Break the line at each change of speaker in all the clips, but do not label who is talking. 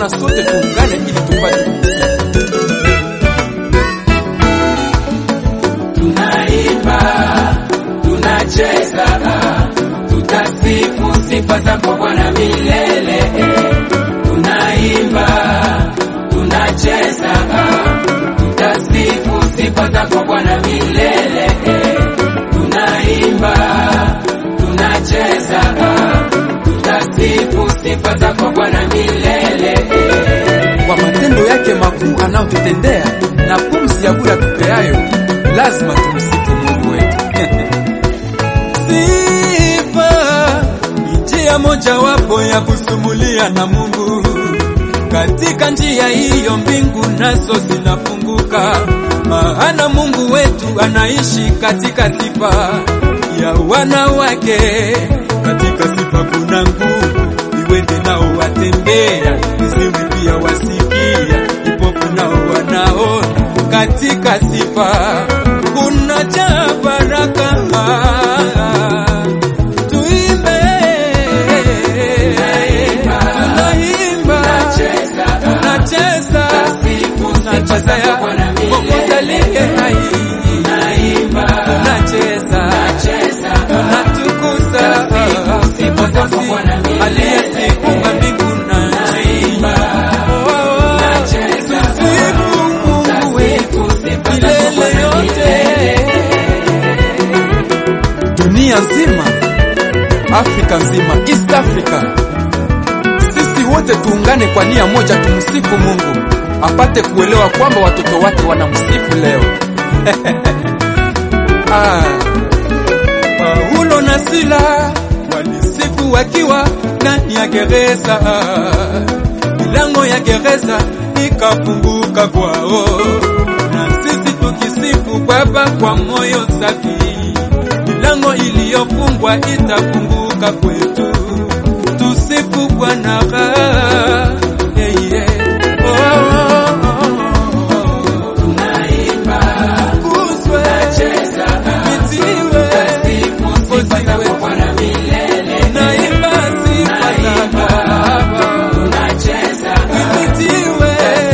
na sote tuungane ili tupate kumsifu.
tunaimba tunacheza tutasifu sifa zako bwana milele tunaimba tunacheza tutasifu sifa zako bwana milele tunaimba tunacheza tutasifu sifa zako bwana milele
Kwa matendo yake makuu anayotutendea na pumzi ya bure tupeayo, lazima tumsifu Mungu wetu. Sifa ni njia mojawapo ya kusumulia na Mungu. Katika njia hiyo mbingu nazo zinafunguka, maana Mungu wetu anaishi katika sifa ya wana wake. Katika sifa kuna nguvu, viwete nao watembea, viziwi pia wasikia, vipofu nao wanaona. Katika sifa kuna jaa baraka. Tuimbe, tunaimba, tunacheza, tunachezea Mwokozi aliye hai. Tunacheza, tunatukuza Mwokozi aliyesifunga mbingu na nchi. Oh, tusifu Mungu wetu milele yote. Dunia nzima, Afrika nzima, East Africa, sisi wote tuungane kwa nia moja, tumsifu Mungu apate kuelewa kwamba watoto wake wanamsifu leo. ah. Paulo na Sila walisifu wakiwa ndani ya gereza, milango ya gereza ikafunguka kwao, na sisi tukisifu Baba kwa moyo safi, milango iliyofungwa itafunguka kwetu. Tusifu Bwana yeah, yeah. Oh, oh, oh, oh. Tukuzwe, itiwe, Mwokozi wetu. Naimba sifa za Baba. Itiwe,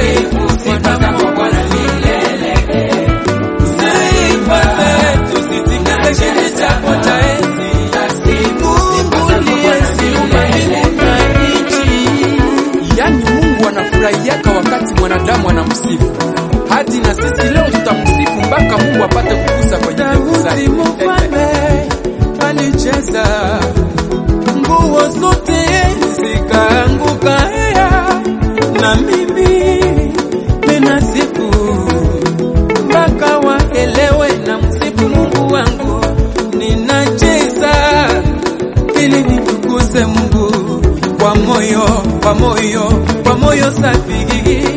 sifa zetu zitikise kiti chako cha enzi. Mungu uliyeziumba mbingu na nchi. Yaani Mungu anafurahiaka wakati mwanadamu anamsifu. Hadi na sisi leo tutamsifu mpaka Mungu apate kugusa kwenye mbingu zake. Mfalme alicheza nguo zote zikaanguka, hea na mimi ninasifu mpaka waelewe na msifu Mungu wangu, ninacheza ili nitukuze Mungu kwa moyo, kwa moyo, kwa moyo safi